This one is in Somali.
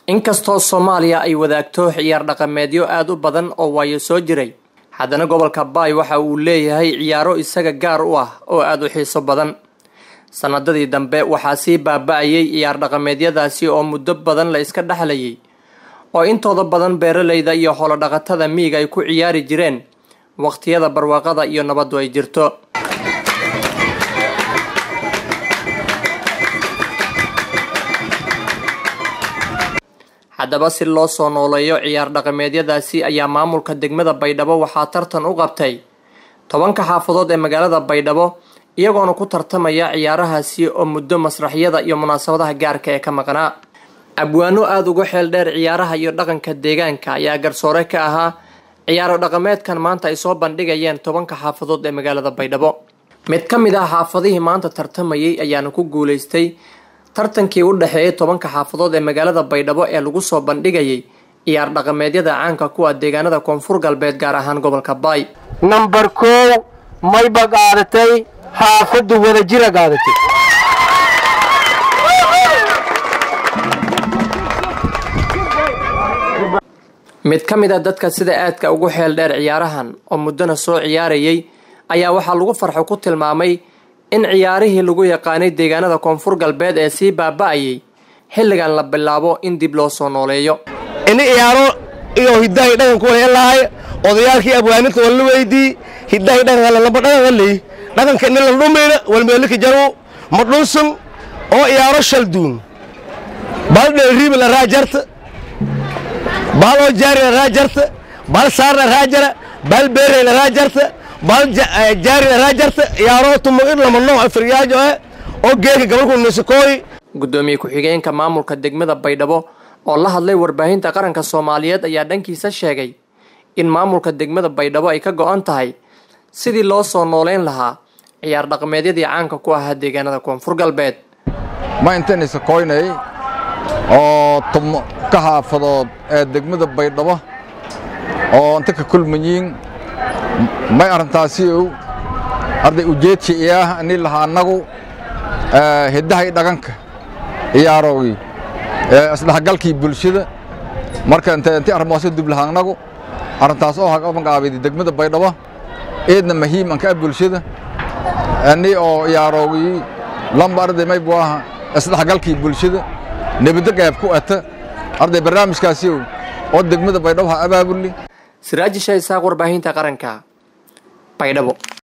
inkastoo soomaaliya ay wadaagto ciyaar dhaqameedyo aada u badan oo waayo soo jiray haddana gobolka baay waxa uu leeyahay ciyaaro isaga gaar u ah oo aada u xiiso badan sanadadii dambe waxaa sii baaba-ayay ciyaar dhaqameedyadaasi oo muddo badan la iska dhexlayay oo intooda badan beeralayda iyo xoolodhaqatada miiga ay ku ciyaari jireen waqtiyada barwaaqada iyo nabaddu ay jirto haddaba si loo soo nooleeyo ciyaar dhaqameedyadaasi ayaa maamulka degmada baydhabo waxaa tartan u qabtay tobanka xaafadood ee magaalada baydhabo iyagoona ku tartamaya ciyaarahaasi oo muddo masraxyada iyo munaasabadaha gaarka ee ka maqnaa abwaano aada uga xeel dheer ciyaaraha iyo dhaqanka deegaanka ayaa garsoore ka ahaa ciyaaro dhaqameedkan maanta ay soo bandhigayeen tobanka xaafadood ee magaalada baydhabo mid ka mid ah xaafadihii maanta tartamayay ayaana ku guulaystay tartankii u dhexeeyay tobanka xaafadood ee magaalada baydhabo ee lagu soo bandhigayay ciyaar dhaqameedyada caanka kuwa deegaanada koonfur galbeed gaar ahaan gobolka baay nambar koow mayba qaadatay xaafaddu wadajira qaadatay mid ka mid a dadka sida aadka ugu xeel dheer ciyaarahan oo muddona soo ciyaarayay ayaa waxaa lagu farxo ku tilmaamay in ciyaarihii lagu yaqaanay deegaanada koonfur galbeed ee sii baaba-ayay xilligan la bilaabo in dib loo soo nooleeyo ini ciyaaro iyo hiddahay dhaqanku walaelahay odayaalkii abwaaninta walla weydii hiddahay dhaqan lamba dhaqan haley dhaqanka ini la dhumayna walmeelika jaru ma dhunsun oo ciyaaro shalduun bal dheeriibi la raajarta bal oo jaari la raajarta bal saar la raajara bal beerey la raajarta bal jaari la raajarta ciyaaro tumo in lama nooc firyaajo eh oo geeka gabalku nisakooyi guddoomiye ku-xigeenka maamulka degmada baydhabo oo la hadlay warbaahinta qaranka soomaaliyeed ayaa dhankiisa sheegay in maamulka degmada baydhabo ay ka go-an tahay sidii loo soo nooleyn lahaa ciyaar dhaqameedyadii caanka ku ahaa deegaanada koonfur galbeed ma intan isakoynay oo tubno ka xaafadood ee degmada baydhabo oo inta ka kulmayiin may arrintaasi ow arday ujeedsi iyaah ini lahaa annagu hiddahay dhaqanka ciyaarowgii isdhexgalkii bulshada marka inti arrimoose dublaha annagu arrintaas oo haqabanqaabidi degmada baydhabo eedna muhiim anka ah bulshada ani oo ciyaarowgii lamba arday may buu aha isdhexgalkii bulshada nebadda qayb ku ata arday barnaamijkaasi ow oo degmada baydhabo ha abaabuli siraaji shah isaaq warbaahinta qaranka baydhabo